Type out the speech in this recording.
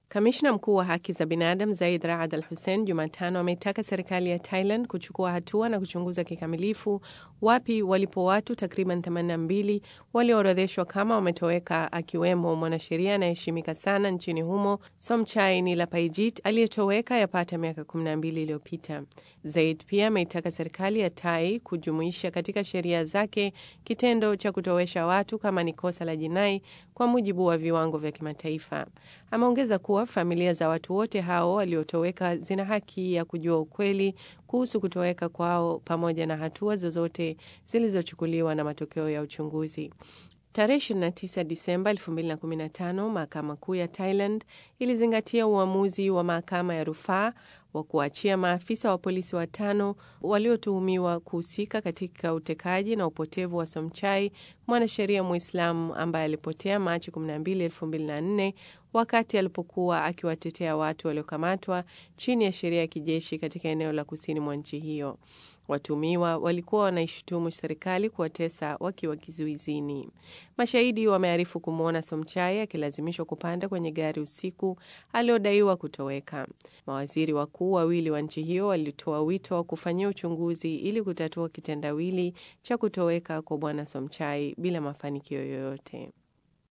Kamishna mkuu wa haki za binadamu Zaid Raad Al Hussein Jumatano ameitaka serikali ya Thailand kuchukua hatua na kuchunguza kikamilifu wapi walipo watu takriban 82 walioorodheshwa kama wametoweka, akiwemo mwanasheria anayeheshimika sana nchini humo Somchai Nilapayijit aliyetoweka yapata miaka 12 iliyopita. Zaid pia ameitaka serikali ya Thai kujumuisha katika sheria zake kitendo cha kutowesha watu kama ni kosa la jinai kwa mujibu wa viwango vya kimataifa. Ameongeza kuwa familia za watu wote hao waliotoweka zina haki ya kujua ukweli kuhusu kutoweka kwao pamoja na hatua zozote zilizochukuliwa na matokeo ya uchunguzi. Tarehe 29 Disemba 2015 mahakama kuu ya Thailand ilizingatia uamuzi wa mahakama ya rufaa wa kuachia maafisa wa polisi watano waliotuhumiwa kuhusika katika utekaji na upotevu wa Somchai, mwanasheria Mwislamu ambaye alipotea Machi 12, 2004 wakati alipokuwa akiwatetea watu waliokamatwa chini ya sheria ya kijeshi katika eneo la kusini mwa nchi hiyo. Watumiwa walikuwa wanaishutumu serikali kuwatesa wakiwa kizuizini. Mashahidi wamearifu kumwona Somchai akilazimishwa kupanda kwenye gari usiku aliodaiwa kutoweka. Mawaziri wakuu wawili wa nchi hiyo walitoa wito wa kufanyia uchunguzi ili kutatua kitendawili cha kutoweka kwa bwana Somchai bila mafanikio yoyote.